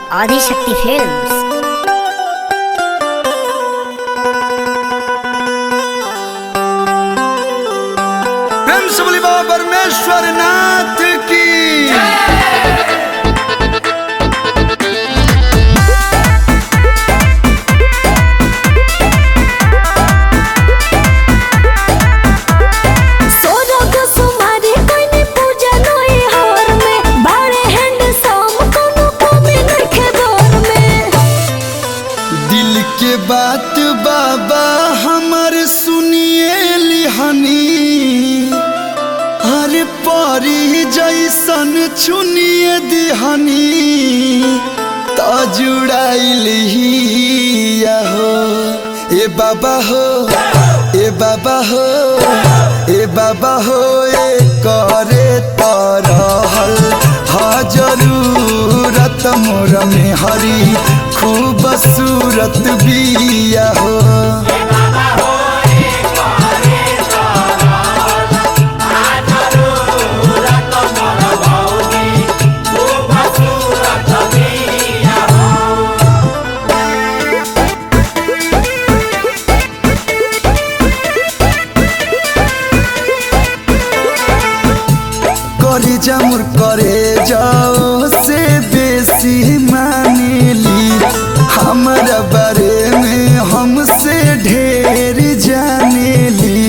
Adishakti films प्रेम से बोली बाबा परमेश्वर नाथ की सोरग सुमारी कोइनी पूजा नोई हार में बाड़े हैंड साम कोनो कमी नखे दौर में दिल के बात बाबा हमर सुनिए लिहनी हर परी जैसन चुनिए दिहनी त जुड़ाइल हो ए बाबा हो ए बाबा हो ए बाबा हो ए करे तरहल हा जरूरत मोर में हरी खूब सूरत बिया हो करे जामुर करे जाओ से बेसी मानेली हमारा बारे में हमसे ढेर जानेली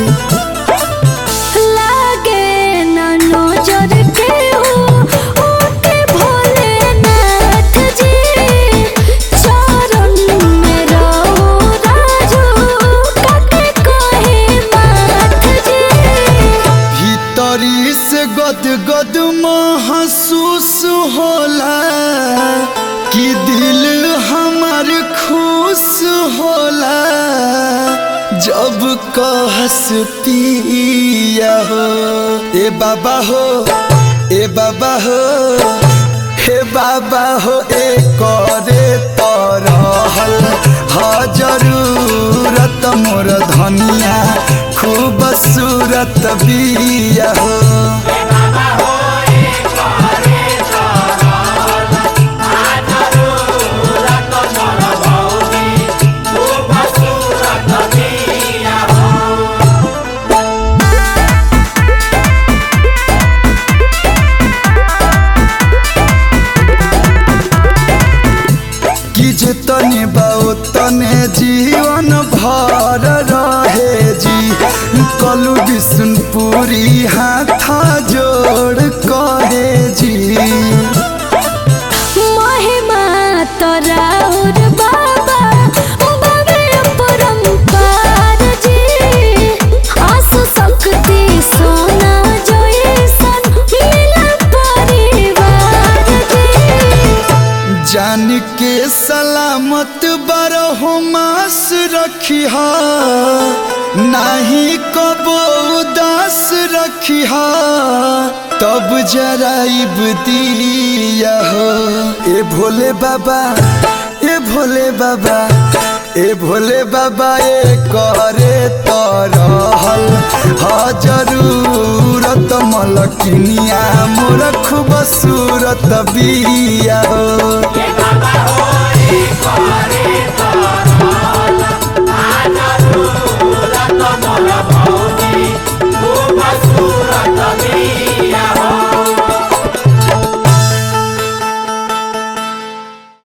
लागे ना नजर के हो ओके भोले नाथ जी चरण में रहो राजू काके कहे माथ जी भीतरी से गद गद महसूस होला कि दिल हमार खुश होला जब कहस पिया हो ए बाबा हो ए बाबा हो हे बाबा हो ए करे तरहल हा जरूरत मोर धनिया खूब सूरत बिया हो कि जे तने बाओ तने जीवन भर रहे जी कलु विष्णुपुरी हाथ जोड़ कहे जी महिमा तराउर बाबा बाबे परम्पार जी आसु शक्ति सोना जैसन मिला परिवार जी जान के सलामत बरहो मास रखिहा नाही कबो उदास रखिहा तब जराइब दिया हो ए भोले बाबा ए भोले बाबा ए भोले बाबा ए करे तरहल हा जरूरत मलकिनिया मोर खूब सूरत बिया हो बाबा हो रे करे तोरा